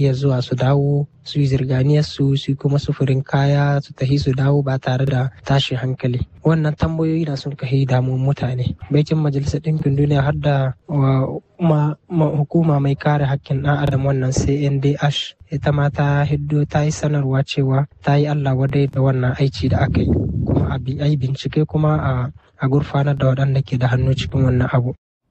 iya zuwa su dawo su yi zirganiyar su su kuma sufurin kaya su tafi su dawo ba tare da tashin hankali wannan tambayoyi na sun kai damun mutane baikin majalisar ɗinkin duniya har da hukuma mai kare hakkin ɗan adam wannan cndh ita ma ta hiddo ta yi sanarwa cewa ta yi allah wadai da wannan aiki da aka yi kuma a yi bincike kuma a gurfanar da waɗanda ke da hannu cikin wannan abu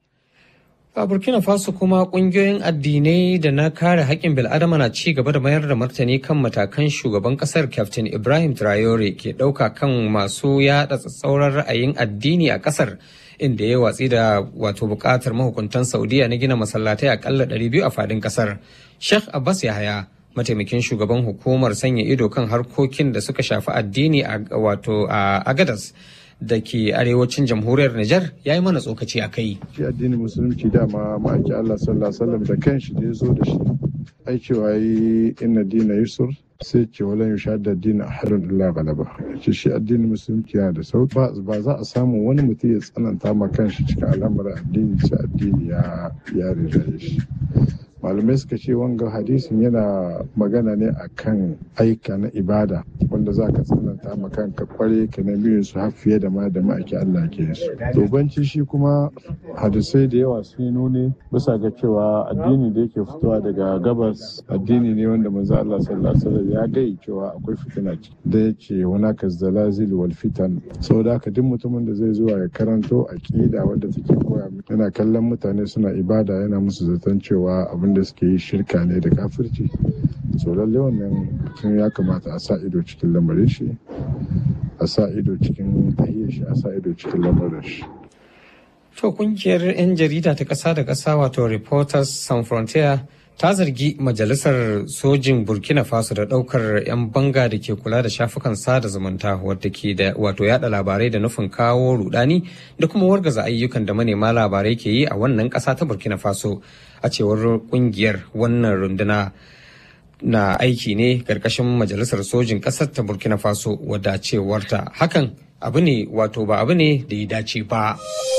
A Burkina Faso kuma kungiyoyin addinai da na kare haƙƙin bil'adama na ci gaba da mayar da martani kan matakan shugaban ƙasar Captain Ibrahim Traore ke ɗauka kan masu yaɗa tsatsauran ra'ayin addini a ƙasar inda ya watsi da wato buƙatar mahukuntan Saudiya na gina masallatai aƙalla 200 a faɗin ƙasar. Sheikh Abbas Yahaya mataimakin shugaban hukumar sanya ido kan harkokin da suka shafi addini a wato a Agadas da ke arewacin jamhuriyar Nijar ya yi mana tsokaci a kai. Shi addinin musulunci dama ma'aiki Allah sallallahu alaihi wasallam da kanshi da ya zo da shi. Ai cewa yi inna dina yusur sai ce wala yusha da dina ahadun illa galaba. Ce shi addinin musulunci yana da sauki ba za a samu wani mutum ya tsananta ma kanshi cikin al'amuran addini sai addini ya ya shi. malamai suka ce wanga hadisin yana magana ne akan aika na ibada wanda za ka tsananta ma kanka kware ka na biyun su har fiye da ma da ma'aiki Allah ke su. Dobanci shi kuma hadisai da yawa sun nuni bisa ga cewa addini da yake fitowa daga gabas addini ne wanda manzo Allah sallallahu alaihi wasallam ya gai cewa akwai fitina ce da yace hunaka zalazil wal fitan saboda haka duk mutumin da zai zuwa ya karanto aqida wadda take koya yana kallon mutane suna ibada yana musu zaton cewa abin da suke yi shirka ne da kafirci so lalle wannan mutum ya kamata a sa ido cikin lamarin shi a sa ido cikin tahiyar shi a sa ido cikin lamarin shi To kungiyar 'yan jarida ta ƙasa da ƙasa wato Reporters Sans Frontier ta zargi majalisar sojin Burkina Faso da ɗaukar 'yan banga da ke kula da shafukan sada zumunta wadda ke da wato yada labarai da nufin kawo rudani da kuma wargaza ayyukan da manema labarai ke yi a wannan ƙasa ta Burkina Faso a cewar kungiyar wannan runduna na aiki ne ƙarƙashin majalisar sojin ƙasar ta Burkina Faso wadda cewarta hakan abu ne wato ba abu ne da ya dace ba.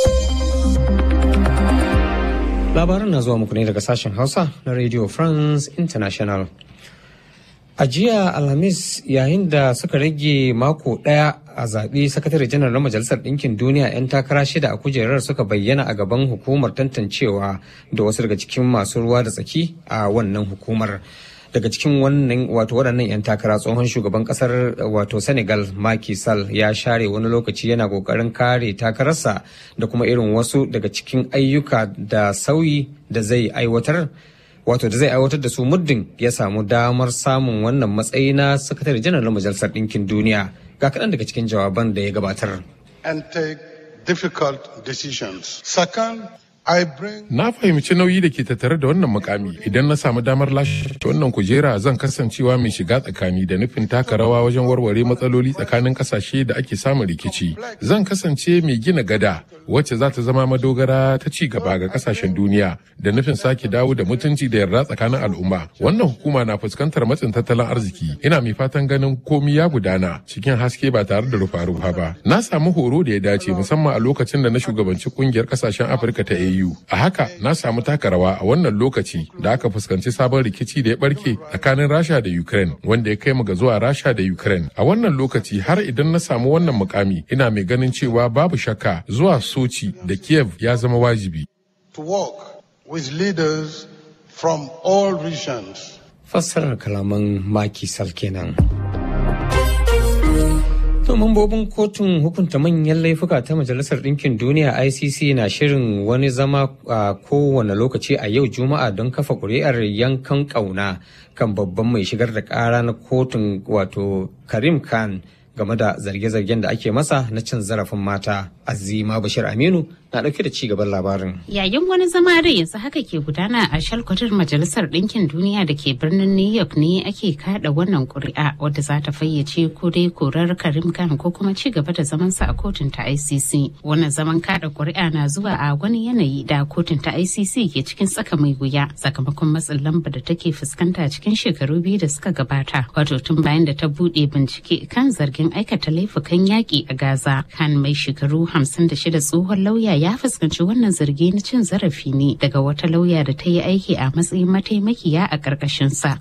Labaran na zuwa muku ne daga sashen Hausa na Radio France International. A jiya Alhamis yayin da suka rage mako ɗaya a zaɓe sakatare janar na Majalisar Ɗinkin Duniya 'yan takara shida a kujerar suka bayyana a gaban hukumar tantancewa da wasu daga cikin masu ruwa da tsaki a wannan hukumar. daga cikin wannan wato waɗannan 'yan takara tsohon shugaban ƙasar wato senegal Macky Sall ya share wani lokaci yana ƙoƙarin kare takararsa da kuma irin wasu daga cikin ayyuka da sauyi da zai aiwatar wato da zai aiwatar da su muddin ya samu damar samun wannan matsayi na sakatare janar na majalisar ɗinkin duniya ga kaɗan daga cikin jawaban da ya gabatar. and take difficult decisions. Second, I bring Na fahimci nauyi da ke tattare da wannan mukami idan na samu damar lashe wannan kujera zan kasancewa mai shiga tsakani da nufin taka rawa wajen warware matsaloli tsakanin kasashe da ake samun rikici. Zan kasance mai gina gada wacce za ta zama madogara ta ci gaba ga kasashen duniya da nufin sake dawo da mutunci da yarda tsakanin al'umma. Wannan hukuma na fuskantar matsin tattalin arziki. Ina mai fatan ganin komi ya gudana cikin haske ba tare da rufa-rufa ba. Na samu horo da ya dace musamman a lokacin da na shugabanci kungiyar kasashen Afirka ta AU. A haka na samu taka rawa a wannan lokaci da aka fuskanci sabon rikici da ya barke tsakanin Rasha da Ukraine wanda ya kai mu ga zuwa Rasha da Ukraine. A wannan lokaci har idan na samu wannan mukami ina mai ganin cewa babu shakka zuwa Sochi da Kiev ya zama wajibi. to work with leaders from all regions. Fassarar kalaman Macky Sall kenan. To mambobin kotun hukunta manyan laifuka ta Majalisar Ɗinkin Duniya ICC na shirin wani zama a kowane lokaci a yau Juma'a don kafa ƙuri'ar yankan ƙauna kan babban mai shigar da ƙara na kotun wato Karim Khan game da zarge-zargen da ake masa na cin zarafin mata. Azima Bashir Aminu na ɗauke da ci gaban labarin. Yayin wani zama da yanzu haka ke gudana a shalkwatar Majalisar Ɗinkin Duniya da ke birnin New York ne ake kada wannan ƙuri'a wadda za ta fayyace ko dai korar Karim Khan ko kuma ci gaba da zamansa a kotun ta ICC. Wannan zaman kada ƙuri'a na zuwa a wani yanayi da kotun ta ICC ke cikin tsaka mai wuya sakamakon matsin lamba da take fuskanta cikin shekaru biyu da suka gabata. Wato tun bayan da ta buɗe bincike kan zargin aikata laifukan yaƙi a Gaza. Khan mai shekaru 56 tsohon lauya ya fuskanci wannan zargi na cin zarafi ne daga wata lauya da ta yi aiki a matsayin mataimakiya a ƙarƙashinsa